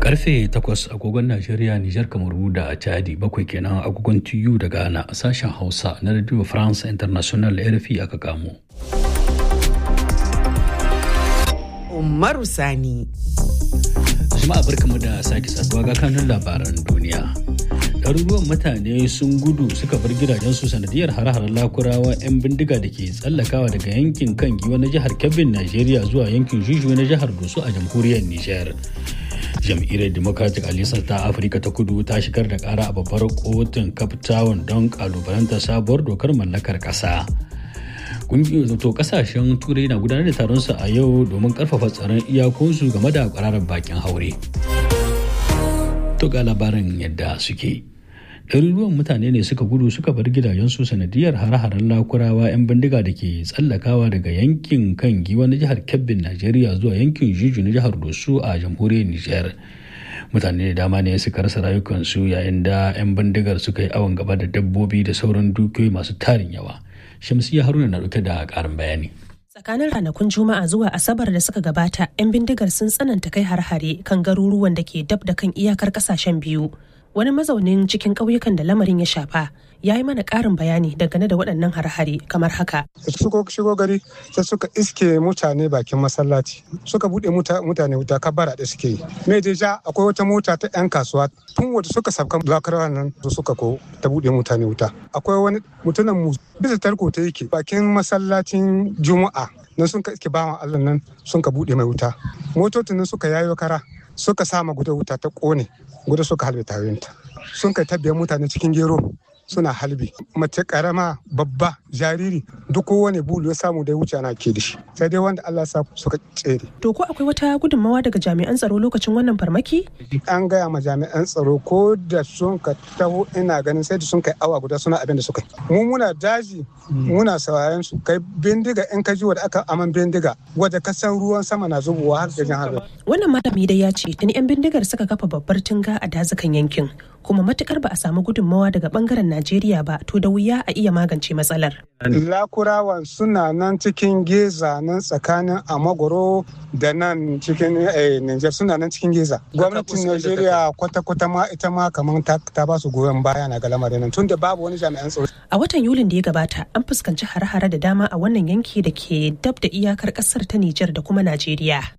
karfe 8 agogon Najeriya, Nijar, Kamaru da Chadi bakwai kenan agogon TU da Ghana a sashen Hausa na Radio France International RFI aka kamo. Umaru Sani. Jama'a barkamu da sake saduwa ga kanun labaran duniya. ɗaruruwan mutane sun gudu suka bar gidajensu sanadiyar hare-haren lakurawa 'yan bindiga da ke tsallakawa daga yankin kan giwa na jihar kebbin najeriya zuwa yankin juju na jihar doso a jamhuriyar nijar jam'iyyar democratic alliance ta afirka ta kudu ta shigar da kara a babbar kotun cape town don kalubalanta sabuwar dokar mallakar kasa to kasashen turai na gudanar da taron su a yau domin karfafa tsaron iyakunsu game da kwararar bakin haure to ga labarin yadda suke ɗaruruwan mutane ne suka gudu suka bar gidajensu sanadiyar hare-haren lakurawa 'yan bindiga da ke tsallakawa daga yankin kan giwa na jihar kebbin najeriya zuwa yankin juju na jihar dosu a jamhuriyar nijar mutane da dama ne suka rasa rayukansu yayin da 'yan bindigar suka yi awon gaba da dabbobi da sauran dukiyoyi masu tarin yawa shamsiya haruna na dauke da karin bayani tsakanin ranakun juma'a zuwa asabar da suka gabata 'yan bindigar sun tsananta kai har-hare kan garuruwan da ke dab da kan iyakar kasashen biyu wani mazaunin cikin ƙauyukan da lamarin ya shafa ya yi mana ƙarin bayani dangane da waɗannan har-hare kamar haka. Suka shigo gari sai suka iske mutane bakin masallaci suka buɗe mutane wuta kabara da suke yi. Me deja akwai wata mota ta 'yan kasuwa tun wadda suka sabkan lakarawa nan suka ko ta buɗe mutane wuta. Akwai wani mutumin mu bisa tarko ta yake bakin masallacin juma'a nan sun ka iske bawan Allah nan sun ka buɗe mai wuta. Motocin nan suka yayo kara suka sama guda wuta ta ƙone guda suka halbe tayoyinta sun kai tabbiyar mutane cikin gero suna halbi mace karama babba jariri duk kowane bulu ya samu da wuce ana ke da shi sai dai wanda Allah sa suka tsere. To ko akwai wata gudunmawa daga jami'an tsaro lokacin wannan farmaki? An gaya ma jami'an tsaro ko da sun ka taho ina ganin sai da sun kai awa guda suna abin da suka yi. Mu muna daji muna sauraron su kai bindiga in ka ji wadda aka aman bindiga wadda ka san ruwan sama na zubowa har da jan harbe. Wannan malami dai ya ce tuni 'yan bindigar suka kafa babbar tunga a dazukan yankin kuma matukar ba a samu gudunmawa daga bangaren Najeriya ba to da wuya a iya magance matsalar. Lakurawan suna nan cikin geza nan tsakanin Amagoro da nan cikin Niger suna nan cikin geza. Gwamnatin Najeriya kwata-kwata ma ita ma kamar ta ba su goyon baya na ga lamarin nan tunda babu wani jami'an tsaro. A watan Yulin da ya gabata an fuskanci hare-hare da dama a wannan yanki da ke dab da iyakar kasar ta Nijar da kuma Najeriya.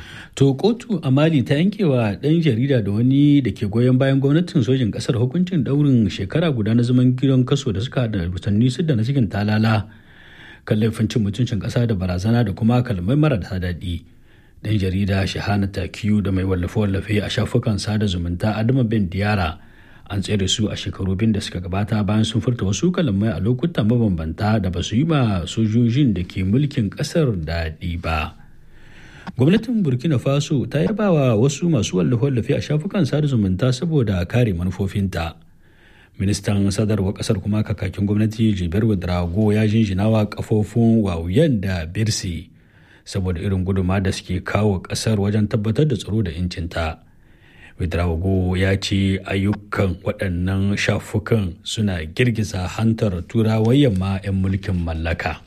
To kotu a Mali ta yankewa ɗan jarida da wani da ke goyon bayan gwamnatin sojin ƙasar hukuncin ɗaurin shekara guda na zaman gidan kaso da suka da watanni da na cikin talala kan laifin cin mutuncin ƙasa da barazana da kuma kalmai mara da daɗi. Ɗan jarida Shahana Takiyu da mai wallafe-wallafe a shafukan sada zumunta Adama Ben Diyara an tsere su a shekaru biyu da suka gabata bayan sun furta wasu kalamai a lokutan mabambanta da ba su yi ma sojojin da ke mulkin ƙasar daɗi ba. gwamnatin burkina faso ta yaba wa wasu masu wallafe-wallafe a shafukan sada zumunta saboda kare manufofinta ministan sadarwar kasar kuma kakakin gwamnati jibar drago ya jinjina wa kafofin wawuyan da birsi saboda irin guduma da suke kawo kasar wajen tabbatar da tsaro da incinta Widrago ya ce ayyukan waɗannan shafukan suna girgiza hantar turawan yamma 'yan mulkin mallaka.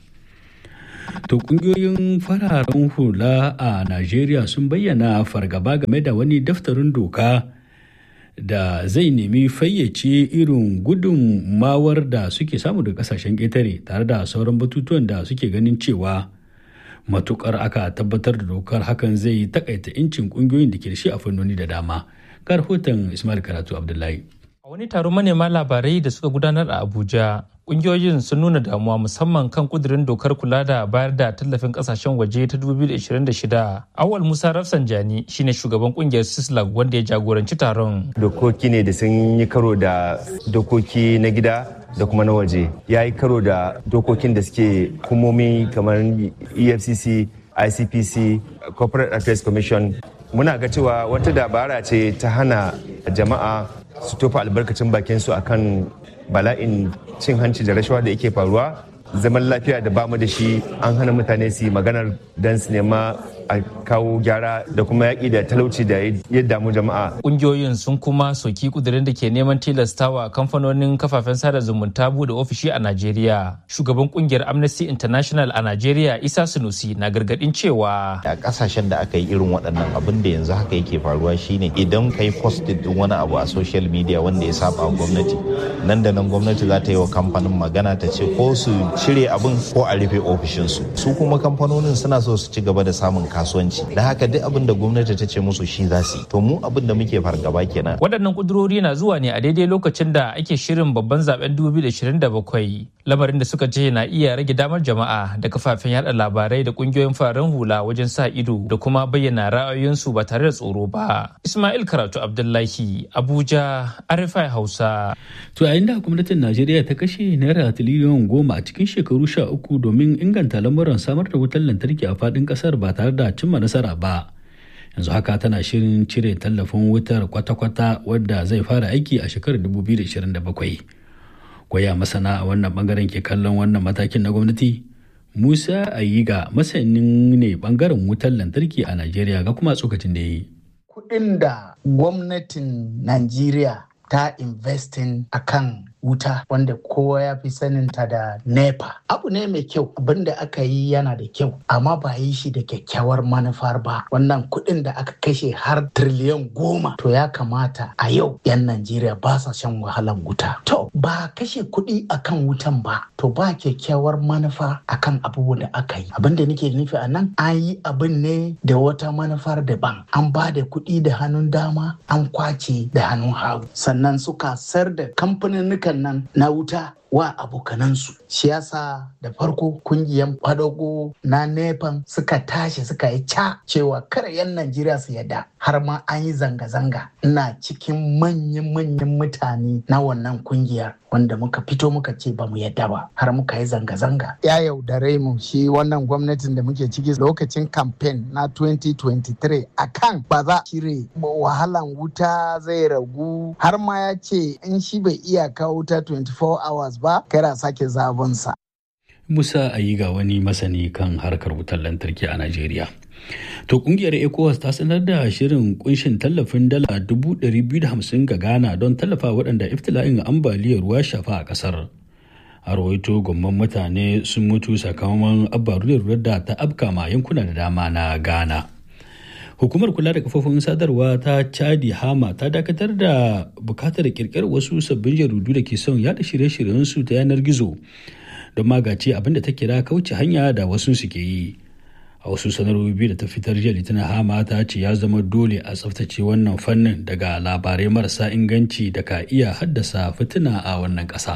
To kungiyoyin fararen hula a Najeriya sun bayyana fargaba game da wani daftarin doka da zai nemi fayyace irin gudunmawar da suke samu daga kasashen ƙetare tare da sauran batutuwan da suke ganin cewa matukar aka tabbatar da dokar hakan zai takaita incin kungiyoyin da ke da shi a fannoni da dama. Ga rahoton Ismail Karatu Abdullahi. A wani taron manema labarai da suka gudanar a Abuja, kungiyoyin sun nuna damuwa musamman kan kudirin dokar kula da bayar da tallafin kasashen waje ta 2026 awal musa rafsanjani shine shugaban kungiyar sislag wanda ya jagoranci taron dokoki ne da sun yi karo da dokoki na gida da kuma na waje ya yi karo da dokokin da suke hukumomi kamar efcc icpc corporate affairs commission muna ga cewa wata dabara ce ta hana jama'a su tofa albarkacin bakinsu akan bala'in cin hanci da rashawa da yake faruwa zaman lafiya da bamu da shi an hana mutane su yi maganar don su nema a kawo gyara da kuma yaƙi da talauci da ya damu jama'a. Ƙungiyoyin sun kuma soki kudirin da ke neman tilastawa kamfanonin kafafen sada zumunta bude ofishi a Najeriya. Shugaban kungiyar Amnesty International a Najeriya Isa Sunusi na gargadin cewa a kasashen da aka yi irin waɗannan abin da yanzu haka yake faruwa shine idan kai post din wani abu a social media wanda ya saba gwamnati nan da nan gwamnati za ta yi wa kamfanin magana ta ce ko su cire abin ko a rufe ofishinsu su kuma kamfanonin suna so su ci gaba da samun kasuwanci da haka duk abin da gwamnati ta ce musu shi za su yi to mu abin da muke fargaba kenan waɗannan kudurori na zuwa ne a daidai lokacin da ake shirin babban zaben 2027 lamarin da suka ce na iya rage damar jama'a da kafafen yada labarai da kungiyoyin fararen hula wajen sa ido da kuma bayyana ra'ayoyinsu ba tare da tsoro ba ismail karatu abdullahi abuja arifai hausa to yayin da gwamnatin najeriya ta kashe naira tiriliyan goma a cikin shekaru sha uku domin inganta lamuran samar da wutar lantarki a faɗin ƙasar ba tare da cimma nasara ba yanzu haka tana shirin cire tallafin wutar kwata-kwata wadda zai fara aiki a shekarar 2027 kwaya masana a wannan bangaren ke kallon wannan matakin na gwamnati musa ayiga masanin ne bangaren wutar lantarki a najeriya ga kuma tsokacin da ya yi kudin da gwamnatin najeriya ta investin akan wuta wanda kowa ya fi saninta da nepa abu ne mai kyau abinda aka yi yana da kyau amma ba yi shi da kyakkyawar manufar ba wannan kuɗin da aka kashe har triliyan goma to ya kamata a yau 'yan najeriya ba sa shan wahalan wuta to ba kashe kuɗi akan wutan ba to ba kyakkyawar manufa akan abubuwan da aka yi abinda nake nufi a nan an yi abin ne da wata manufar daban an ba da kuɗi da hannun dama an kwace da hannun hagu sannan suka sar da kamfanin nan na wuta wa abokanansu siyasa da farko kungiyan kwadago na nepan suka tashi suka yi ca cewa kar 'yan najeriya su yadda har ma an yi zanga-zanga ina cikin manyan-manyan mutane na wannan kungiyar wanda muka fito muka ce ba mu yadda ba har muka yi zanga-zanga ya yaudare mu shi wannan gwamnatin da muke ciki lokacin campaign na 2023 akan ba za cire wahalan wuta zai ragu har ma ya ce in shi bai iya kawo wuta 24 hours ba kara sake zabonsa. Musa Ayiga wani masani kan harkar wutar lantarki a Najeriya. To kungiyar ECOWAS ta sanar da shirin kunshin tallafin dala 250 ga Ghana don tallafa waɗanda iftila'in ambaliyar ruwa shafa a ƙasar. A rawaito gomman mutane sun mutu sakamakon ambaliyar da ta afka ma yankuna da dama na Ghana. hukumar kula da kafofin sadarwa ta chadi hama ta dakatar da bukatar kirkirar wasu sabbin jaridu da ke son yada shirye-shiryensu ta yanar gizo don magace abin da ta kira kauce hanya da wasu suke yi a wasu sanarwoyi biyu da ta fitar jiya litinin hama ta ce ya zama dole a tsaftace wannan fannin daga labarai marasa inganci da ka iya haddasa fitina a wannan ƙasa.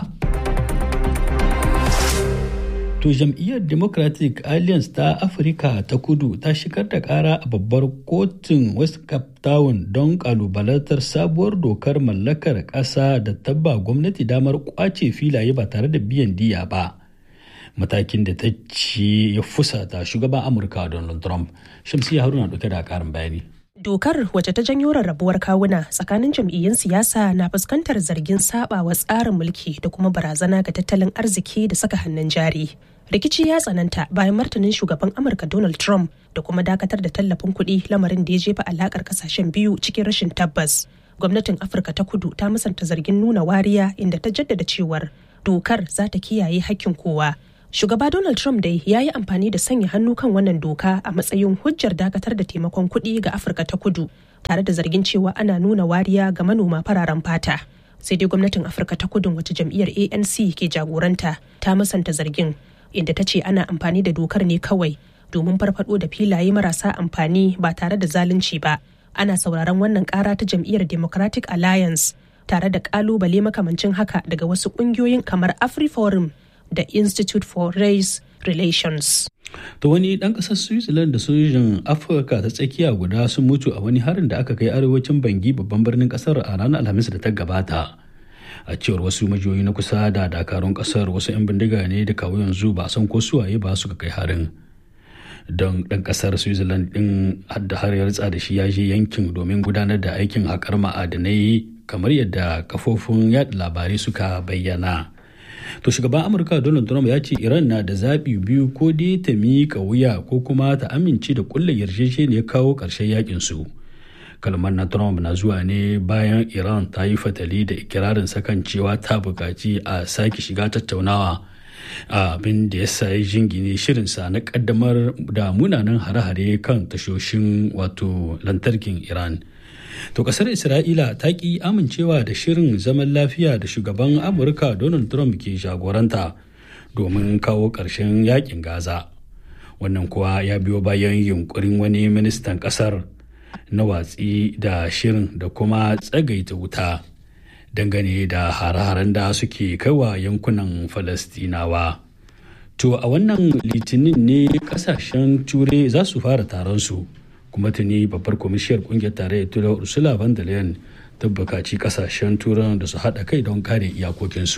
To jam'iyyar Democratic Alliance ta Afirka ta kudu ta shigar da kara a babbar kotun West Cape Town don kalubalantar sabuwar dokar mallakar ƙasa da tabba gwamnati damar kwace filaye ba tare da biyan diya ba. Matakin da ta ci ya fusata shugaban Amurka Donald Trump. Shamsiya Haruna dauke da karin bayani. Dokar wacce ta janyo rarrabuwar kawuna tsakanin jam'iyyun siyasa na fuskantar zargin sabawa tsarin mulki da kuma barazana ga tattalin arziki da saka hannun jari. rikici ya tsananta bayan martanin shugaban amurka donald trump da kuma dakatar da tallafin kuɗi lamarin da ya jefa alakar kasashen biyu cikin rashin tabbas gwamnatin afirka ta kudu ta musanta zargin nuna wariya inda ta jaddada cewar dokar za ta kiyaye hakkin kowa shugaba donald trump dai ya yi amfani da sanya hannu kan wannan doka a matsayin hujjar dakatar da taimakon kuɗi ga afirka ta kudu tare da zargin cewa ana nuna wariya ga manoma fararen fata sai dai gwamnatin afirka ta kudun wacce jam'iyyar anc ke jagoranta ta musanta zargin inda ta ce ana amfani da dokar ne kawai domin farfado da filaye marasa amfani ba tare da zalunci ba ana sauraron wannan kara ta jam'iyyar democratic alliance tare da kalubale makamancin haka daga wasu kungiyoyin kamar afriforum da institute for race relations To wani ɗan ƙasar Switzerland da sojin Afirka ta tsakiya guda sun mutu a wani harin da aka kai arewacin Bangi babban birnin ƙasar a ranar Alhamis da ta gabata. A cewar wasu majiyoyi na kusa da dakarun ƙasar wasu 'yan bindiga ne da kawo yanzu ba san ko suwaye ba suka kai harin. Don ɗan ƙasar Switzerland ɗin hadda har ya da shi ya je yankin domin gudanar da aikin haƙar ma'adanai kamar yadda kafofin yaɗa labarai suka bayyana. to shugaban amurka donald trump ya ce iran na da zaɓi biyu ko dai ta miƙa wuya ko kuma ta amince da kulle yarjejeniyar kawo ƙarshen yakin su kalmar na trump na zuwa ne bayan iran ta yi fatali da ikirarin sakan cewa ta buƙaci a sake shiga tattaunawa abin da ya sa ya jingine shirinsa na kaddamar da munanan hare-hare kan tashoshin wato lantarkin iran to kasar isra'ila ta ki amincewa da shirin zaman lafiya da shugaban amurka donald trump ke jagoranta domin kawo ƙarshen yakin gaza wannan kuwa ya biyo bayan yunkurin wani ministan kasar na watsi da shirin da kuma tsagaita wuta dangane da hare-haren da suke kaiwa yankunan falastinawa to a wannan litinin ne kasashen turai za su fara taron su kuma tuni babbar kwamishiyar kungiyar tarayyar turai ursula von der leyen ta bukaci kasashen turan da su haɗa kai don kare iyakokinsu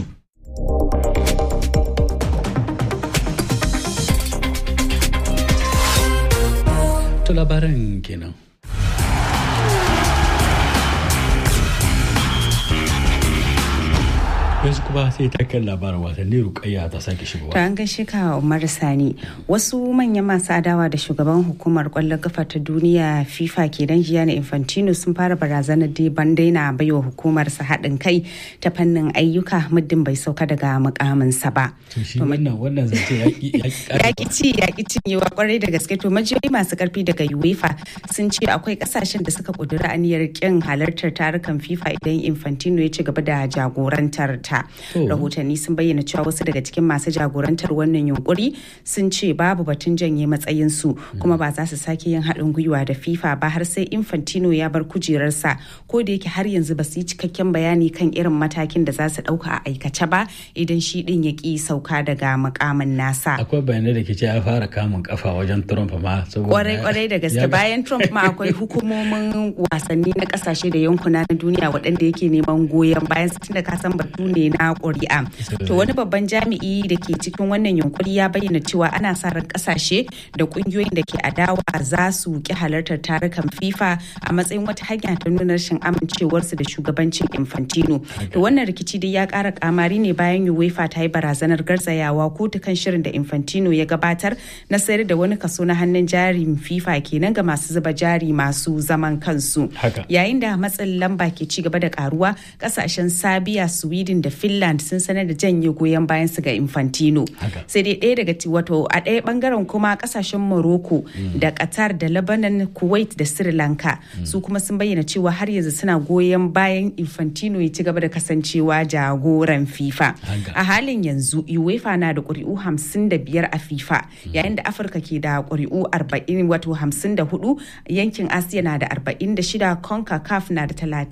to labaran kenan yanzu kuma sai ta kan labarin wasanni rukayya ta sake shigowa. To an gaishe ka Umar Sani wasu manyan masu adawa da shugaban hukumar kwallon kafa ta duniya FIFA kenan Gianni Infantino sun fara barazanar da ban daina baiwa hukumar sa haɗin kai ta fannin ayyuka muddin bai sauka daga mukaminsa ba. To shi wannan wannan zance yaƙi ci yaƙi cinyewa kwarai da gaske to majiyoyi masu karfi daga UEFA sun ce akwai kasashen da suka kudura aniyar kin halartar tarukan FIFA idan Infantino ya ci gaba da jagorantar ta. rahotanni sun bayyana cewa wasu daga cikin masu jagorantar wannan yunkuri sun ce babu batun janye matsayinsu kuma ba za su sake yin haɗin gwiwa da fifa ba har sai infantino ya bar kujerarsa ko da yake har yanzu ba su yi cikakken bayani kan irin matakin da za su ɗauka a aikace ba idan shi ɗin ya ƙi sauka daga mukamin nasa akwai bayanai da ke ce ya fara kamun kafa wajen trump ma kwarai kwarai da gaske bayan trump ma akwai hukumomin wasanni na kasashe da yankuna na duniya waɗanda yake neman goyon bayan su tunda ka san batu ne na ƙuri'a. To wani babban jami'i da ke cikin wannan yunkuri ya bayyana cewa ana sa ran kasashe da ƙungiyoyin da ke adawa za su ki halartar tarukan FIFA a matsayin wata hanya ta nuna rashin amincewarsu da shugabancin Infantino. To wannan rikici dai ya ƙara kamari ne bayan UEFA ta yi barazanar garzayawa kotu kan shirin da Infantino ya gabatar na sayar da wani kaso na hannun jarin FIFA kenan ga masu zuba jari masu zaman kansu. Yayin da matsin lamba ke ci gaba da karuwa kasashen Sabiya, Sweden da finland sun sanar da janye goyon bayan su ga infantino sai dai ɗaya daga wato a ɗaya bangaren kuma kasashen morocco da qatar da lebanon kuwait da sri lanka su kuma sun bayyana cewa har yanzu suna goyon bayan infantino ya ci gaba da kasancewa jagoran fifa a halin yanzu uefa na da ƙuri'u 55 a fifa yayin da afirka ke da ƙuri'u 40 wato 54 yankin asiya na da 46 concacaf na da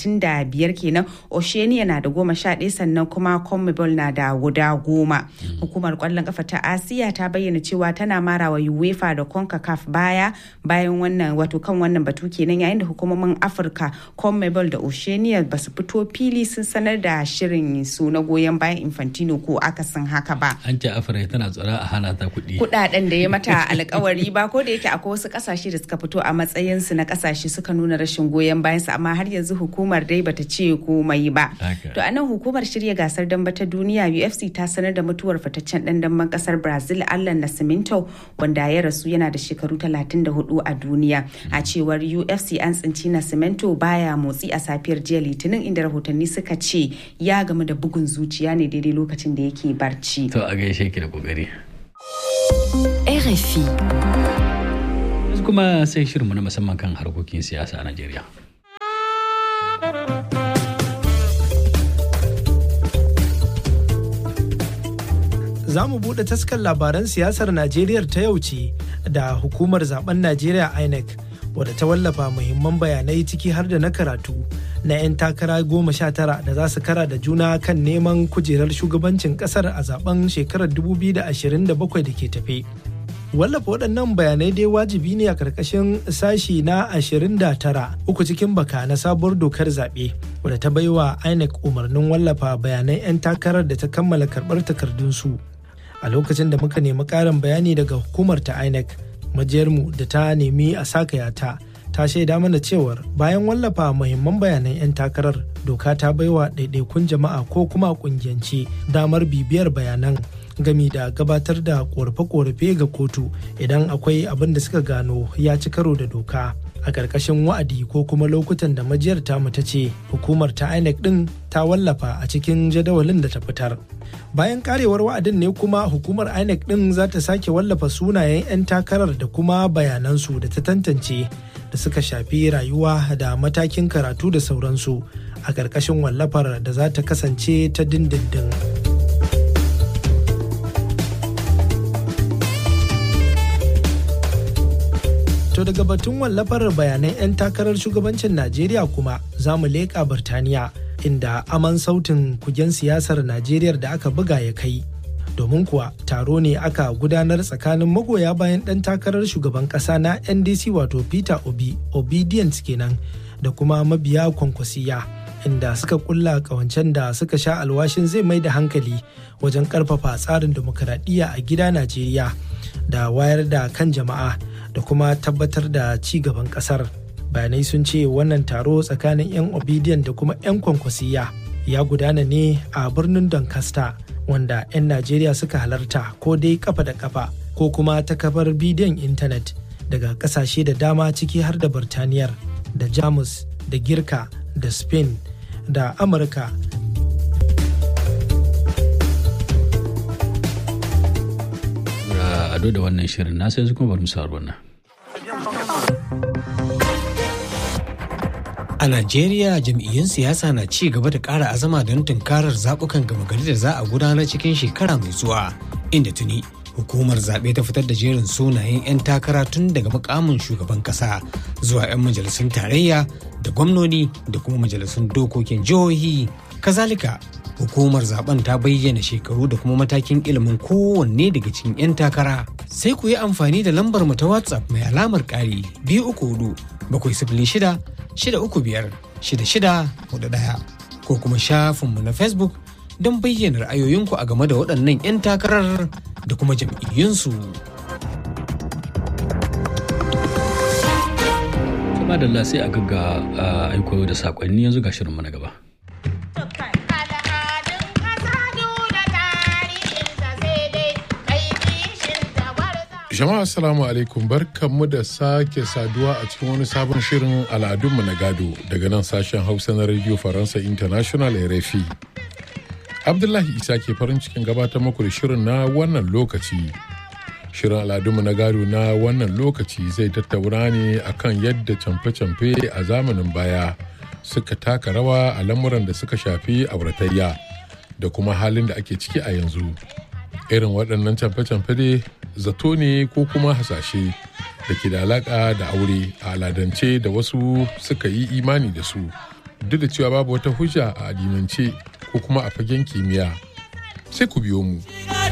35 kenan oceania na da 11 sannan kuma conmebol na da guda goma hukumar kwallon kafa ta asiya ta bayyana cewa tana marawa uefa da concacaf baya bayan wannan wato kan wannan batu kenan yayin da hukumomin afirka conmebol da oceania ba su fito fili sun sanar da shirin su na goyon bayan infantino ko akasin haka ba an ce afirka tana tsara a hana ta kuɗi kuɗaɗen da ya mata alkawari ba ko da yake akwai wasu ƙasashe da suka fito a matsayin su na ƙasashe suka nuna rashin goyon bayan su amma har yanzu hukumar dai bata ce komai ba to anan hukumar shirya gasar damba ta duniya UFC ta sanar da mutuwar fitaccen dan damben kasar Brazil Allan Nascimento wanda ya rasu yana da shekaru 34 a duniya. A cewar UFC an tsinci Nascimento baya motsi a safiyar jiya Litinin inda rahotanni suka ce ya gamu da bugun zuciya ne daidai lokacin da yake barci. To a gaishe ki da kokari. RFI. kuma sai shirinmu na musamman kan harkokin siyasa a Najeriya. za mu buɗe taskar labaran siyasar Najeriya ta yau ce da hukumar zaben Najeriya INEC wadda ta wallafa muhimman bayanai ciki har da na karatu na 'yan takara goma sha tara da za su kara da juna kan neman kujerar shugabancin kasar a zaben shekarar 2027 da ke tafe. wallafa waɗannan bayanai dai wajibi ne a ƙarƙashin sashi na 29 uku cikin baka na sabuwar dokar zaɓe wadda ta baiwa INEC umarnin wallafa bayanan 'yan takarar da ta kammala karɓar takardunsu a lokacin da muka nemi ƙarin bayani daga hukumar ta INEC majiyarmu da ta nemi a sakaya ta ta shaida mana cewar bayan wallafa muhimman bayanan 'yan takarar doka ta baiwa ɗaiɗaikun jama'a ko kuma ƙungiyance damar bibiyar bayanan gami da gabatar da korafe-korafe ga kotu idan akwai abin da suka gano ya ci karo da doka a ƙarƙashin wa'adi ko kuma lokutan da majiyar tamu ta ce hukumar ta inec ɗin ta wallafa a cikin jadawalin da ta fitar bayan karewar wa'adin ne kuma hukumar inec ɗin za ta sake wallafa sunayen 'yan takarar da kuma bayanansu da ta tantance da suka shafi rayuwa da matakin karatu da sauransu a ƙarƙashin wallafar da za ta kasance ta dindindin. To daga batun wallafar bayanan 'yan takarar shugabancin Najeriya kuma za mu leƙa Birtaniya inda aman sautin kugen siyasar Najeriya da aka buga ya kai. Domin kuwa taro ne aka gudanar tsakanin magoya bayan ɗan takarar shugaban ƙasa na NDC wato Peter Obi, Obedience kenan da kuma mabiya kwankwasiya. inda suka kulla kawancen da suka sha alwashin zai mai da hankali wajen karfafa tsarin demokuraɗiyya a gida Najeriya da wayar da kan jama'a da kuma tabbatar da ci gaban ƙasar. Bayanai sun ce wannan taro tsakanin 'yan Obedient da kuma 'yan kwankwasiya ya gudana ne a birnin Doncaster wanda 'yan Najeriya suka halarta ko dai kafa da kafa ko kuma ta kafar bidiyon intanet daga ƙasashe da dama ciki har da Birtaniyar da Jamus da Girka da Spain da amurka ado da wannan shirin na sai kuma bari mu sauraro nan A Najeriya jam'iyyun siyasa na ci gaba da ƙara azama don tunkarar zaɓukan gama gari da za a gudanar cikin shekara mai zuwa inda tuni hukumar zaɓe ta fitar da jerin sunayen 'yan takara tun daga mukamin shugaban ƙasa zuwa 'yan majalisun tarayya da gwamnoni da kuma majalisun dokokin jihohi kazalika hukumar zaben ta bayyana shekaru da kuma matakin ilimin kowanne daga cikin 'yan takara sai ku yi amfani da lambar mu ta whatsapp mai alamar ƙari biyu uku hudu bakwai sifili shida shida uku biyar shida shida hudu ɗaya ko kuma shafinmu na facebook don bayyana ra'ayoyinku a game da waɗannan 'yan takarar da kuma jam'iyyunsu. Kuma da sai a gagga aiko da sakonni yanzu ga shirinmu na gaba. Jama'a assalamu alaikum barkanmu da sake saduwa a cikin wani sabon shirin al'adunmu na gado daga nan sashen Hausa na Radio Faransa International RFI. Abdullahi Isa ke farin cikin gabatar muku da shirin na wannan lokaci. Shirin al'adunmu na gado na wannan lokaci zai tattauna ne akan yadda camfe-camfe a zamanin baya suka taka rawa a lamuran da suka shafi auratayya da kuma halin da ake ciki a yanzu. Irin waɗannan camfe-camfe dai zato ne ko kuma hasashe da ke da alaƙa da aure a aladance da wasu suka yi imani da su duk da cewa babu wata hujja a addinance ko kuma a fagen kimiyya sai ku biyo mu.